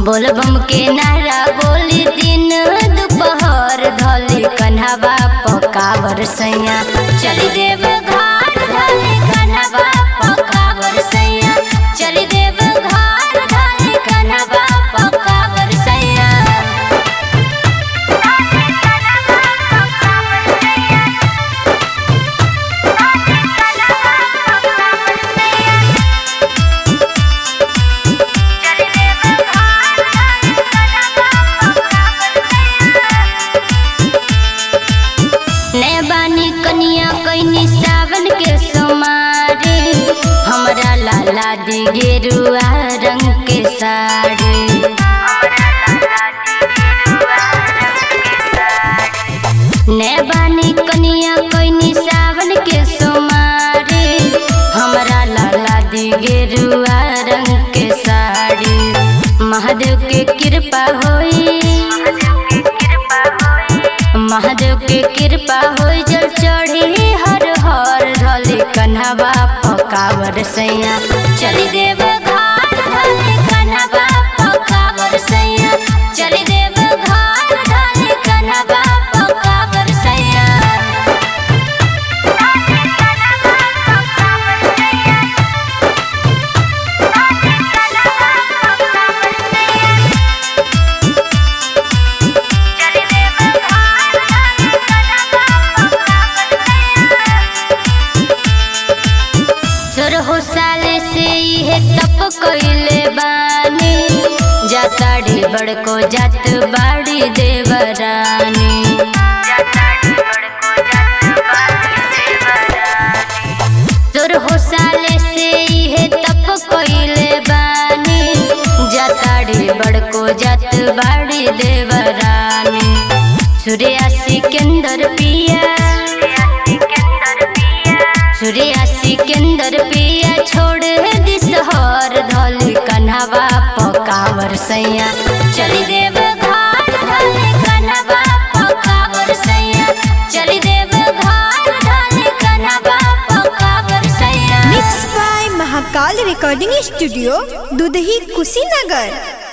बोलबम के नारा बोली दिन दोपहर धली कन्हवा पकावर सैया चली देव घाट धली कन्हवा पकावर सैया चली देव घाट धली कन्हवा पकावर सैया ने बानी कनिया कैनी सावन के सोमारे हमरा लाला दी गेरुआ रंग के साड़ी ने बानी कनिया कैनी सावन के सोमारे हमरा लाला दी गेरुआ रंग के साड़ी महादेव के कृपा होई महादेव के कृपा होई जल चढ़ी हर हर ढले कन्हवा पकावर सैया चली देव घाट ढले कन्हवा पकावर सैया चली देव घाट ढले कन्हवा पकावर सैया सोरहो साले से इहे तप कइले बानी जाताड़ी बड़को जात बाड़ी देवरानी सोरहो साले से इहे तप कइले बानी जाताड़ी बड़को जात बाड़ी देवरानी सूर्या सिकंदर पिया सूर्या सिकंदर पिया छोड़ दिसहर धल कन्हवा पकावर सैया चली देव घाट धल कन्हवा पकावर सैया चली देव घाट धल कन्हवा पकावर सैया mix by Mahakal recording studio Dudhahi Kushinagar